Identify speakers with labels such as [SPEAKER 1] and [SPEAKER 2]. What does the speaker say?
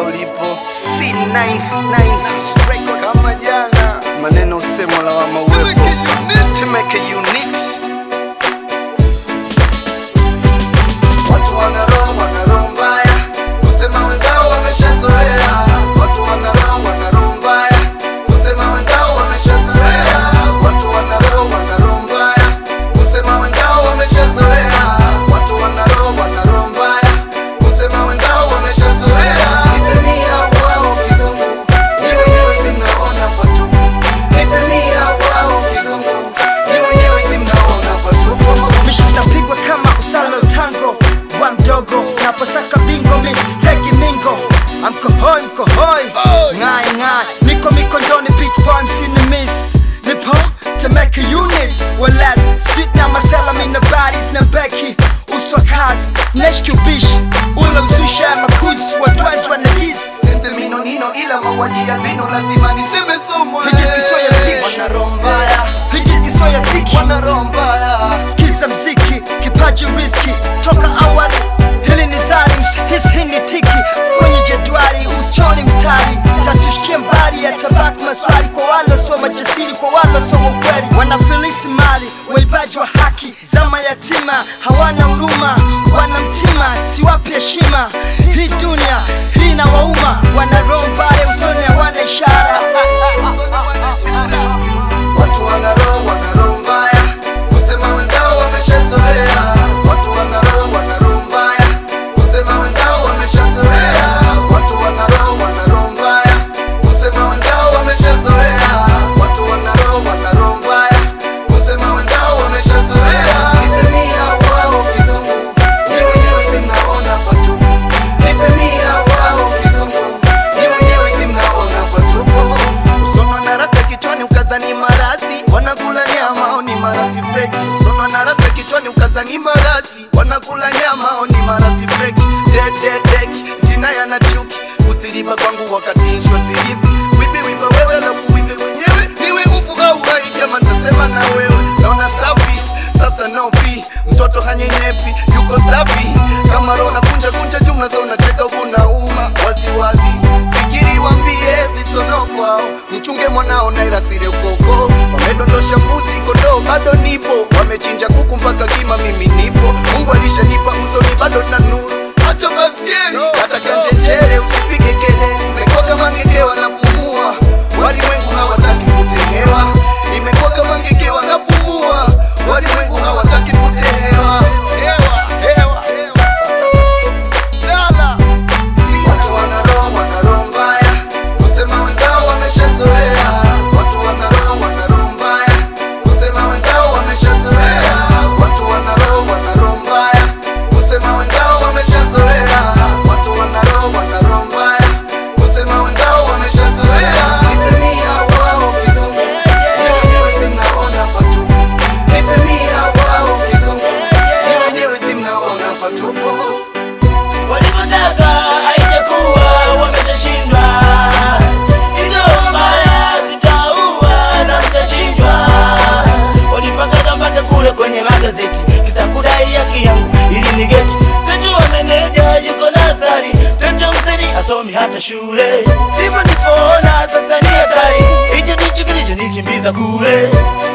[SPEAKER 1] ulipo C99 Records. kama jana maneno usemo la wama uwepo Temeke Unix Watu wana roho wana roho mbaya kusema wenzao wameshazoea watu wana roho wana roho mbaya kusema wenzao wameshazoea watu wana roho wana roho mbaya kusema wenzao wameshazoea watu wana roho wana roho mbaya kusema wenzao wameshazoea nifemia wao kizungu ni wenyewe sinaona patupu nifemia wao kizungu ni wenyewe sinaona patupu
[SPEAKER 2] Misha zinapigwa kama usalo tango wa mdogo naposaka bingo mi steki mingo amkohoi mkohoi ngai ngai niko mikondoni beach boy msini miss nipo Temeke unit walas sit na masela mina bodies na beki uswa kazi neshkubish ule msusha makuzi wadwanzi wanadis
[SPEAKER 1] Sese mino nino ila mauaji ya bino lazima niseme somo
[SPEAKER 2] Hijis kisoya ziki.
[SPEAKER 1] Wana roho mbaya
[SPEAKER 2] hijizi soya ziki
[SPEAKER 1] Wana roho mbaya
[SPEAKER 2] Skiza mziki, kipaji riski toka awali. Hili ni zalims, his hii ni tiki kwenye jedwali, usichoni mstari tatushikie mbali ya tabaki maswali kwa wale soma jasiri, kwa wale soma ukweli, wanafilisi mali, waibaji wa haki, zama yatima hawana huruma, wana mtima siwapi heshima. Hii dunia hii na wauma, wana roho mbaya usoni, hawana ishara
[SPEAKER 1] Watu wana roho wana roho mbaya kusema wenzao wameshazoea Watu wana roho wana roho mbaya kusema wenzao wameshazoea Watu wana roho wana roho mbaya kusema wenzao wameshazoea Watu wana roho wana roho mbaya kusema wenzao wameshazoea Nifemia wao kizungu ni wenyewe sinaona patupu Nifemia wao kizungu ni wenyewe sinaona patupu Usonwa na rasa kichwani ukazani marasi wanakula nyama au ni marasi feki Usonwa na rasa kichwani ukazani marasi wanakula nyama au ni marasi feki Dead dead deck jina yana chuki usilipa kwangu wakati nshwa silipi Wipi wipa wewe alafu wimbe mwenyewe niwe mfu au hai jama ntasema na wewe naona safi sasa no pi mtoto hanyenepi yuko safi kama roho na kunja kunja jumla za unacheka huku na uma wazi wazi fikiri wambie visono kwao mchunge mwanao nairasire ukoko wamedondosha mbuzi kondoo bado nipo wamechinja kuku mpaka kima mimi nipo mungu alishanipa usoni bado na nuru hata maskini hata kanjenjere usipige kelele imekuwa kama ngeke wanapumua walimwengu hawataki kutehewa imekuwa kama ngeke wanapumua walimwengu hawataki kutehewa hewa hewa hewa Dala. Watu wana roho wana roho mbaya kusema wenzao wameshazoea. Watu wana roho wana roho mbaya kusema wenzao wameshazoea. Watu wana roho wana roho mbaya kusema wenzao wameshazoea. Watu wana roho wana roho mbaya kusema wenzao wameshazoea. Nifemia wao kizungu ni wenyewe sinaona patupu. Nifemia wao kizungu ni wenyewe sinaona patupu.
[SPEAKER 3] Walivyotaka haijakuwa, wameshashindwa. Hizo mbaya zitaua na mtachinjwa. Walipanga mpaka kule kwenye magazeti, kisa kudai haki yangu ili ni geti. Mtoto wa meneja yuko nasari, mtoto mzeni asomi hata shule. Ndivyo nilipoona sasa ni hatari, hicho ndicho kilichonikimbiza kule.